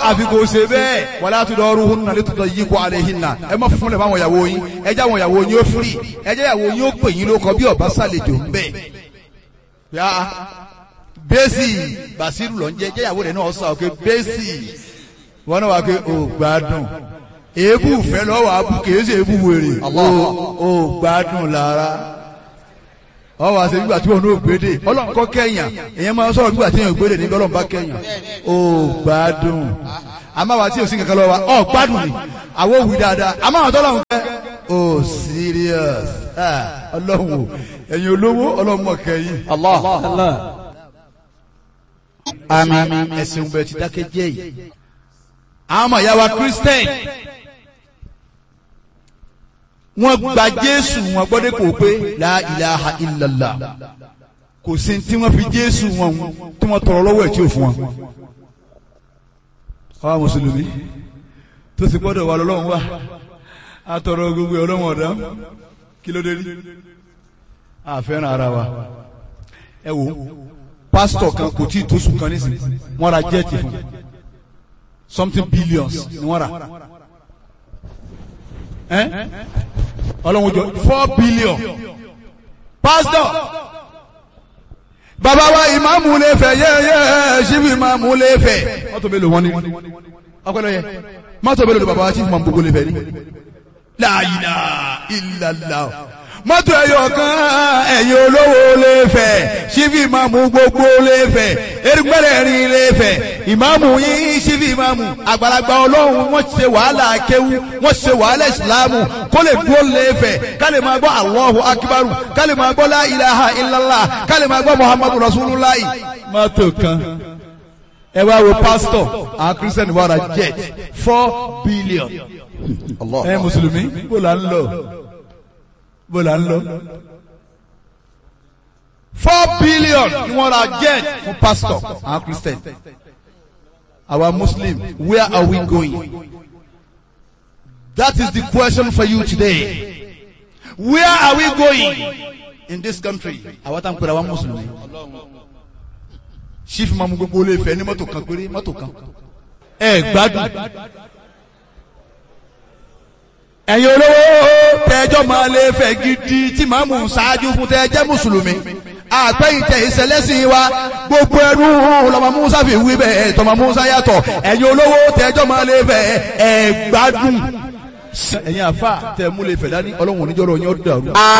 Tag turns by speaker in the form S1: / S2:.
S1: àfikò ṣe bẹ́ẹ̀ wàlá tó dọ̀ọ́rù hún nàlẹ́ tó dọ̀ yí kó alẹ́ yín nà ẹ má fún lè fáwọn ìyàwó yín ẹ jẹ́ àwọn ìyàwó yín ó firi ẹ jẹ́ ìyàwó yín ó pè yín lóko bí ọba sàlejò ń bẹ̀. yá bẹ́sì bàṣírù lọ ń jẹ́ jẹ́ ìyàwó rẹ̀ náà sọ pé bẹ́sì wọn náà wà pé ò gbádùn èébù fẹ́ lọ́wọ́ abú kìí ṣe èébù wèrè ò gbádùn lára ọ wá ṣe nígbà tí wọn ò gbédè ọlọ́run kọ́ kẹ́yàn èèyàn máa ń sọ̀rọ̀ nígbà tí wọn ò gbédè níbi ọlọ́run bá kẹ́yàn ó gbádùn àmàwá tí o sì kankan lọ wa ọ gbádùn ni àwọn òwì dáadáa àmàwá tó lọ́run kẹ́ ó serious ọlọ́run o ẹ̀yin olówó ọlọ́run mọ̀ kẹ́yìn.
S2: Allah.
S1: àmín ẹ̀sìn bẹ̀ ti dákẹ́ jẹ́ yìí. àwọn ọmọ ìyá wa Christian wọ́n gba jésù wọn gbọ́dé kò pé la ilaha illallah kò sí tí wọ́n fi jésù wọn tí wọ́n tọrọ lọ́wọ́ ẹ̀ tí ò fún wọn. àwa mùsùlùmí tó sì gbọ́dọ̀ wà lọ́lọ́run wà á tọrọ gbogbo ọlọ́run ọ̀dá kí ló dé rí a fẹ́ràn ara wa ẹ wo pásítọ̀ kan kò tí ì tó sùn kan nísìnyí wọ́n ra jẹ́ẹ̀tì fún something billions ni wọ́n rà ọlọ́run jọ four billion pastor bàbá wa ìmáàmù lè fẹ́ yẹ́yẹ́ ṣíbi ìmáàmù lè fẹ́ mọ́tò mélòó wọn ni ọpẹlẹ yẹ mọ́tò mélòó ni bàbá wa ṣíbi ìmáàmù gbogbo lè fẹ́ ni la ilaha illallah mọ́tò ẹ̀yọ̀ kan ẹ̀yin olówó lè fẹ́ ṣíbi ìmáàmù gbogbo lè fẹ́ erigbẹ́rẹ́ rin lè fẹ́ ìmáàmù yín ṣíbi ìmáàmù àgbàlagbà ọlọ́run wọ́n ṣe wàhálà kéwú wọ́n ṣe wàhálà ìsìlámù kó lè dúró lè fẹ́ ká lè máa gbọ́ Allahu akbaru ká lè máa gbọ́ la ilaha illallah ká lè máa gbọ́ muhammadu rasulullah. mọ́tò kan ẹ wá wo pásítọ̀ àwọn kírísítẹ́nì wà ra jet four billion ẹ mùsùlùmí bó la ń lọ bó la ń lọ. four billion ni wọ́n ra jet fún pastor àwọn christian our muslim where are we going that is the question for you today where are we going in this country àwọn tá n pèrè àwọn mùsùlùmí chief mamu gbogbo olè fẹ ní mọ́tò kan péré mọ́tò kan ẹ gbádùn ẹ̀yin olówó tẹ́jọ́ máa lè fẹ́ gidi tí màá mú ṣáájú fún tẹ́jẹ́ mùsùlùmí àpẹ́yìntẹ̀ ìṣẹ̀lẹ́sìn wa gbogbo ẹnu lọ́mọ musa fi wí bẹ́ẹ̀ tọmọ musa yàtọ̀ ẹ̀yin olówó tẹ́jọ́ máa lè fẹ́ ẹ̀ gbádùn ẹ̀yin àfa tẹ̀ mú lè fẹ̀ dání ọlọ́run oníjọ́rọ̀ yín ó dàrú.